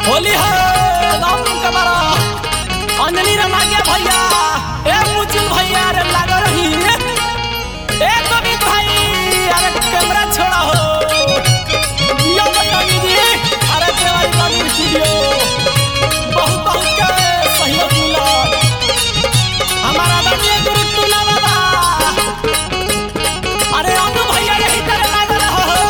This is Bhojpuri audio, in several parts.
होली है राम कमरा अंजनी रमागिया भैया ए मुचुल भैया रे लाग रही ए कवि भाई अरे कैमरा छोड़ा हो यो कवि जी अरे देवारी कवि स्टूडियो बहुत बहुत के सहयोग मिला हमारा आदरणीय गुरु तुला बाबा अरे अनु भैया यही तरह लाग रहा हो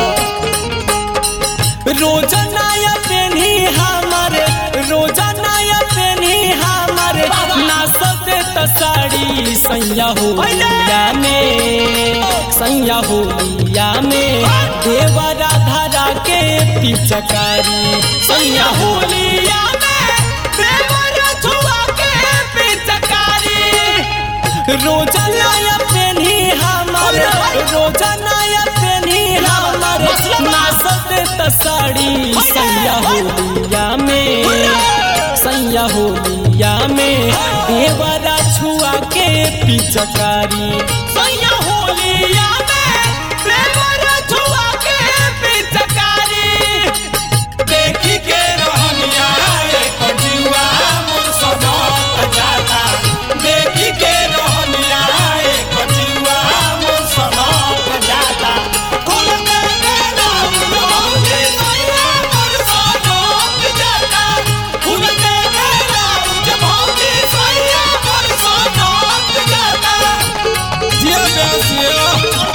रोजनाया पेनी हमारे रोजनाया पेनी हमारे नाचते त साड़ी सैया होलिया में सैया होलिया में देवरा धरा के पिचकारी सैया होलिया में देवरा छुआ के पिचकारी रोजनाया पेनी हमारे रोजनाया पेनी हमारे नाचते त साड़ी सैया होलिया में सैया होलिया में देवरा छुआ के पिचकारी सैया होलिया में देवरा छुआ के पिचकारी देखी के रहनिया एक जीवा मोर सनक जाता देखी के रहनिया एक जीवा मोर सनक जाता कुल के मेरा उलौंगे सैया मोर सनक जाता कुल के मेरा उलौंगे सैया मोर सनक जाता जिया बेसिया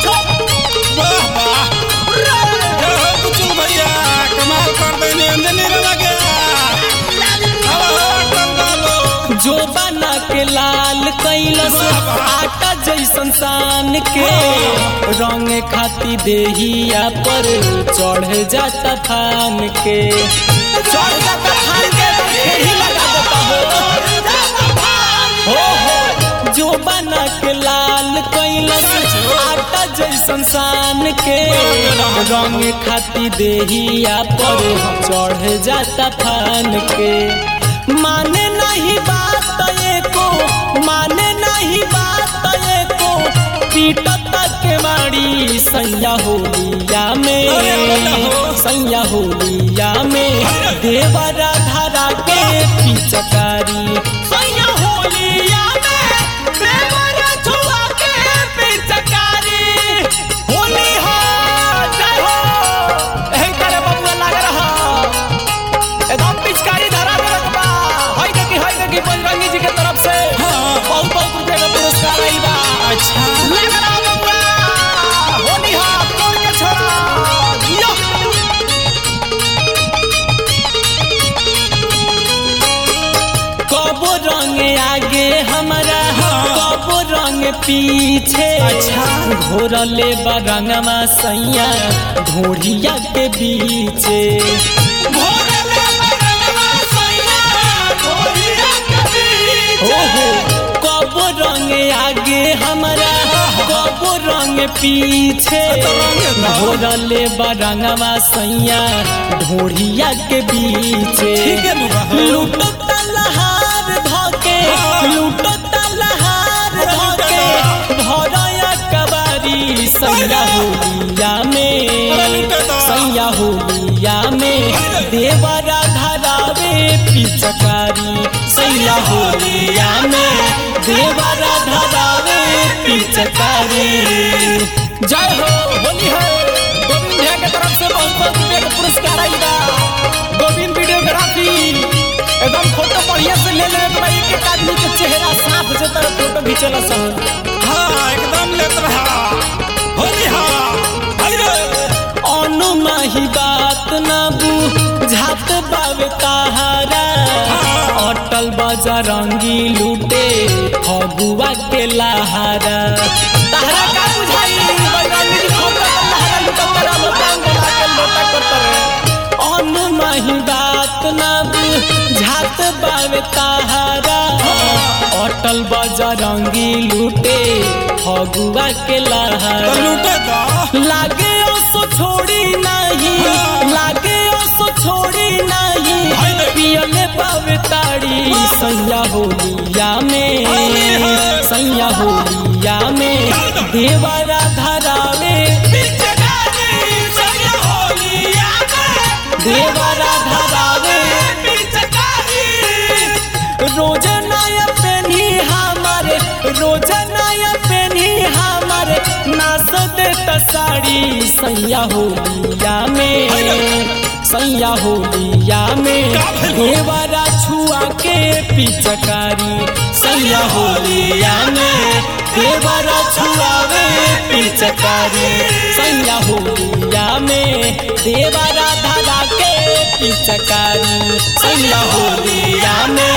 वाह वाह जय हो कुचु भैया कमाल कर देने अंजनी रमा गया अब टंगालो जो बना के लाल कैलस आटा जैसन सान के रंग खाती देहिया पर चढ़ जाता फान के चढ़ जाता फान के तो खेही लगा देता हो हो हो जो बना के लाल कैलस आटा जैसन सान के रंग खाती देहिया पर चढ़ जाता फान के माने नहीं बात एको माने नहीं बात एको पीटत के मारी सैया होलिया में सैया होलिया में देवरा धरा के पिचकारी सैया होलिया में देवरा छुआ के पिचकारी होली हो जय हो एही तरह बबुआ लाग रहा एकदम पिचकारी धरा देलक बा हई देखी हई देखी बजरंगी जी के तरफ से बहुत बहुत रुपए का पुरस्कार आइल बा अच्छा लग रहा बबुआ होली हा तोड़ के छोड़ा जियो कबो रंग आगे हमारा कबो रंग पीछे अच्छा। घोरले बरंगमा सैया ढोढ़िया के बीचे भोरले बरनवा सैया गोरिया कबीर ओहो कब रंग आगे हमारा कब रंग पीछे तो रंग दो। घोरले बरंगवा सैया ढोढ़िया के बीचे ठीक है नुबा। लूटो तलहार धके लूटो तलहार धके भरया कबारी सैया होलिया अरे में लूटो तो। सैया होलिया में देवरा धरावे पिचकारी सैया होलिया में देवरा धरावे पिचकारी जय हो होली है गोविंद भैया के तरफ से बहुत बहुत रुपये का पुरस्कार आई बा गोविंद वीडियोग्राफी एकदम फोटो बढ़िया से ले ले तो भाई एक एक आदमी के चेहरा साफ जो तरह फोटो खींचला सन हाँ एकदम लेत रहा होली हाँ अरे अनुमाही बात ना बुझात बावे ताहारा अटल बजरंगी लूटे फगुआ के लहारा ताहरा का बुझाई बजरंगी जी फगुआ के लहारा लूटत तेरा लोटांग बना के लोटा करत रे अनुमाही बात ना बुझात बावे ताहारा अटल बजरंगी लूटे फगुआ के तो लहारा लूटे तो लागे ओसो छोड़ी नहीं लागे ओसो छोड़ी नहीं पियले पावे ताड़ी सैया होलिया में सैया होलिया में देवरा धरावे पिचकारी सैया होलिया में देवरा धरावे रोज नया पेनी हमारे रोज नया पेनी हमारे नाच देता साड़ी सैया होलिया में सैया होलिया में देवरा छुआ के पिचकारी सैया होलिया में देवरा छुआवे पिचकारी सैया होलिया में देवरा धरा के पिचकारी सैया होलिया में